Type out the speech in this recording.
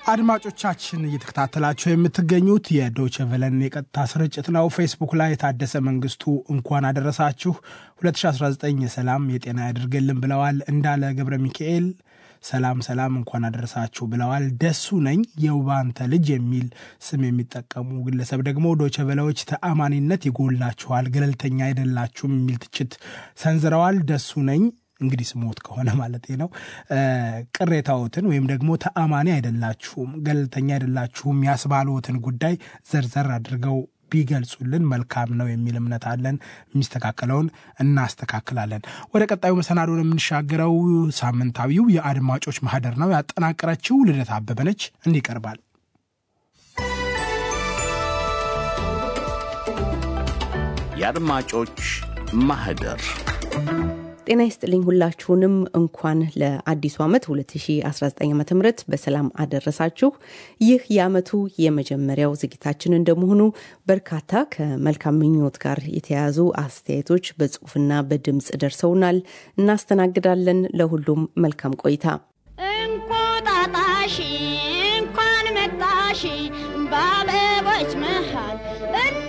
አድማጮቻችን እየተከታተላችሁ የምትገኙት የዶቸ ቨለን የቀጥታ ስርጭት ነው። ፌስቡክ ላይ የታደሰ መንግስቱ እንኳን አደረሳችሁ 2019 የሰላም የጤና ያድርግልን ብለዋል። እንዳለ ገብረ ሚካኤል ሰላም ሰላም እንኳን አደረሳችሁ ብለዋል። ደሱ ነኝ የውባንተ ልጅ የሚል ስም የሚጠቀሙ ግለሰብ ደግሞ ዶቸ ቨለዎች ተአማኒነት ይጎላችኋል፣ ገለልተኛ አይደላችሁም የሚል ትችት ሰንዝረዋል። ደሱ ነኝ እንግዲህ ስሞት ከሆነ ማለት ነው። ቅሬታዎትን ወይም ደግሞ ተአማኒ አይደላችሁም፣ ገለልተኛ አይደላችሁም ያስባሉትን ጉዳይ ዘርዘር አድርገው ቢገልጹልን መልካም ነው የሚል እምነት አለን። የሚስተካከለውን እናስተካክላለን። ወደ ቀጣዩ መሰናዶን የምንሻገረው ሳምንታዊው የአድማጮች ማህደር ነው። ያጠናቀረችው ልደት አበበ ነች። እንዲህ ይቀርባል። የአድማጮች ማህደር ጤና ይስጥልኝ ሁላችሁንም እንኳን ለአዲሱ ዓመት 2019 ዓ ም በሰላም አደረሳችሁ። ይህ የዓመቱ የመጀመሪያው ዝግጅታችን እንደመሆኑ በርካታ ከመልካም ምኞት ጋር የተያያዙ አስተያየቶች በጽሁፍና በድምፅ ደርሰውናል። እናስተናግዳለን። ለሁሉም መልካም ቆይታ። እንቁጣጣሽ እንኳን መጣሽ በአበቦች መሃል